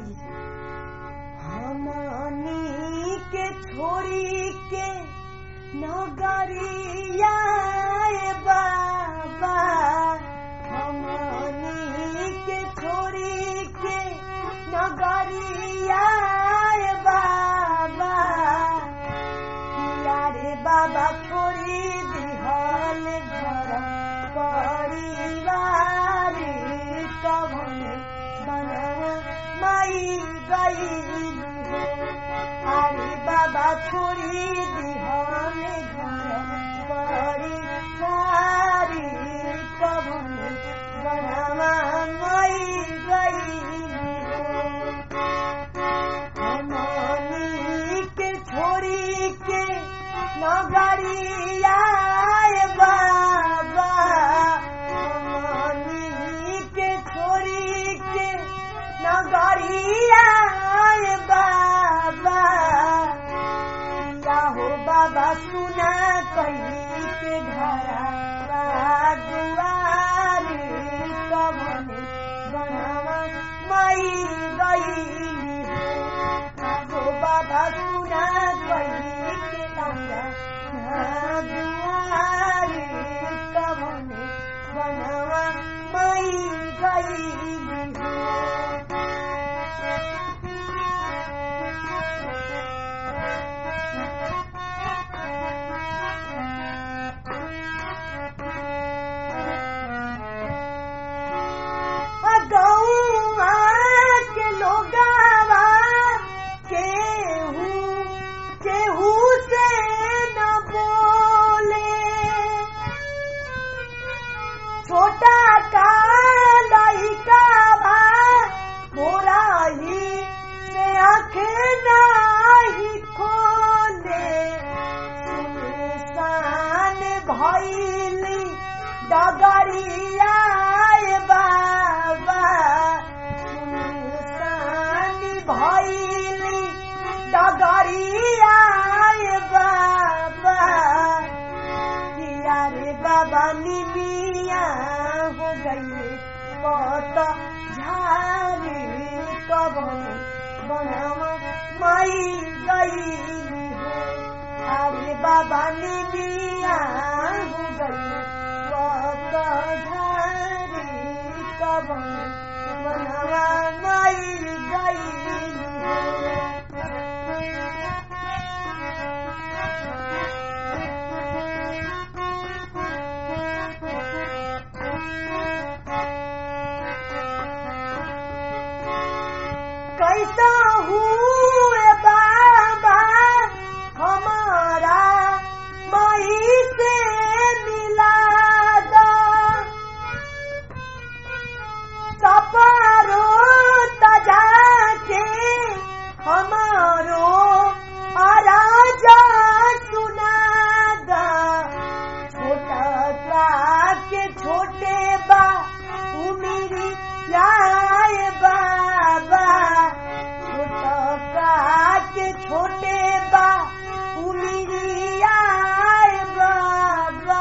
हमनी के छोरी के नगरिया बाबा हमनी के छोरी के नगरिया बाबा यारे बाबा छोरी दिहल घर परिवार कवन बना माई गई अरे बाबा छोरी दिहल घर परिवार कवन बना माई गई हमनी के छोरी के नगरिया बाबा हमनी के छोरी के नगरिया बाबा या हो बाबा सुना कही के घरा दुआर कवन बनवा मई गई हो बाबा सुना कही के घरा दुआर कवन बनवा मई गई गौआ के लोगावा केहू केहू से न बोले छोटा का लइका बा मोरा ही से आँख नाही खोले सुनसान भइली डगरिया बाबा सुनसान भइली डगरिया बाबा किया रे बाबा निमिया हो गई पत झारी कवन बनवा मई गई हो अरे बाबा निमिया हो गई पत झारी कवन बनवा मई गई हो कैसा हुए बाबा हमारा मई से मिला दो सपारो तजा के हमारो आराजा सुना दा छोटा सा के छोटे बा उमेरी लाए बाबा छोटा सा के छोटे बा उमेरी आए बाबा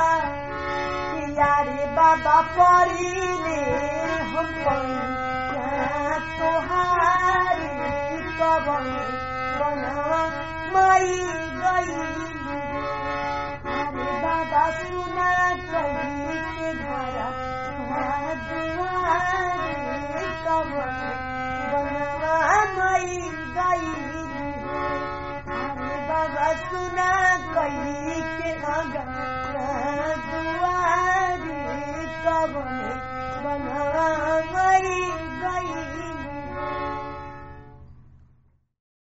यारे बाबा परिले हम पैसा तोहारी कवन बना मई गई अरे बाबा सुना कही के घरा दुआरे कवन बना मई गई अरे बाबा सुना कही के अगा